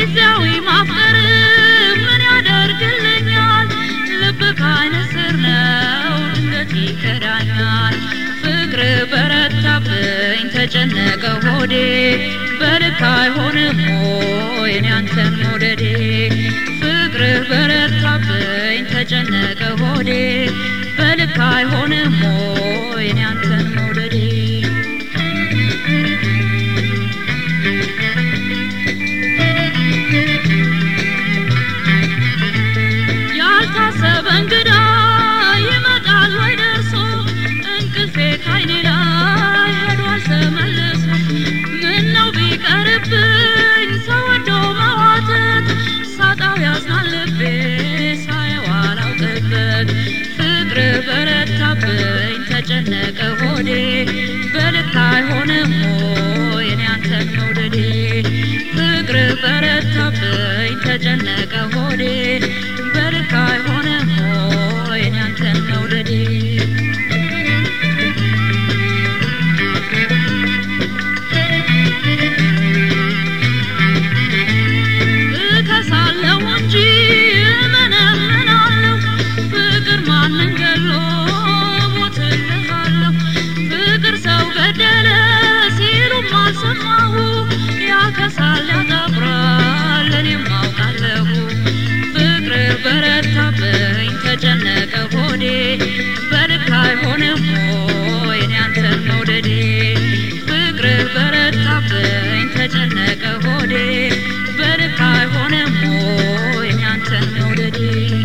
ጊዜያዊ ማፍቀር ምን ያደርግልኛል? ልብ ከዓይን ስር ነው ድንገት ይከዳኛል። ፍቅር በረታብኝ ተጨነቀ ሆዴ በልክ አይሆንም ሆይ እኔ አንተን መውደዴ ፍቅር በረታብኝ ተጨነቀ ሆዴ በልክ አይሆንም ሆይ እኔ አንተን መውደዴ ያልታሰበ እንግዳ ይመጣል ወይ ደርሶ እንቅልፌ ካይኔ ላይ ሄዷል ተመልሶ ምነው ቢቀርብኝ ሰው ወዶ መዋተት ሳጣው ያዝናል ልቤ ሳየው አላውቅበት ፍቅር በረታብኝ ተጨነቀ ሆዴ በልክ አይሆንም ሆይ እኔ አንተን መውደዴ ፍቅር በረታብኝ ተጨነቀ ሆዴ በልክ አይሆንም ሆይ እኔ አንተን መውደዴ እከሳለሁ እንጂ እመነምናለሁ ፍቅር ማንን ገሎ ሞትልሃለሁ ፍቅር ሰው ገደለ ሲሉም አልሰማሁ ያከሳል ያጠፍራል እኔም አውቃለሁ ፍቅር በረታብኝ ተጨነቀ ሆዴ በልክ አይሆንም ሆይ እኔ አንተን መውደዴ ፍቅር በረታብኝ ተጨነቀ ሆዴ በልክ አይሆንም ሆይ እኔ አንተን መውደዴ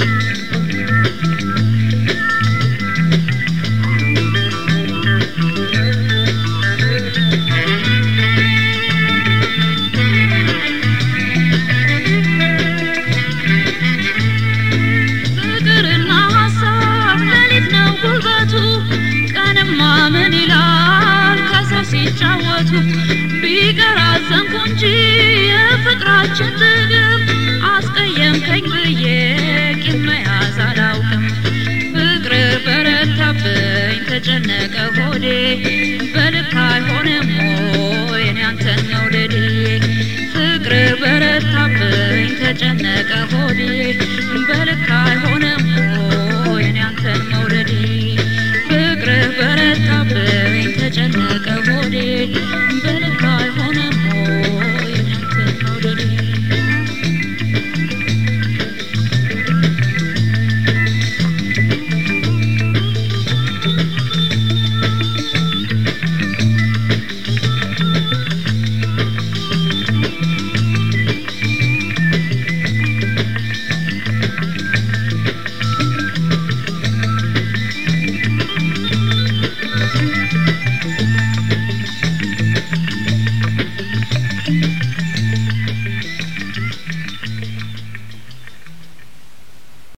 ፍቅርና ሀሳብ ሌሊት ነው ጉልበቱ ቀንማ ምን ይላል ከሰው ሲጫወቱ ቢቀር አዘንኩ እንጂ የፍቅራችን ጥግብ አስቀየምከኝ ብዬ ቂም መያዝ አላውቅም ፍቅር በረታብኝ ተጨነቀ ሆዴ በልክ አይሆንም ሆይ እኔ አንተን መውደዴ ፍቅር በረታብኝ ተጨነቀ ሆዴ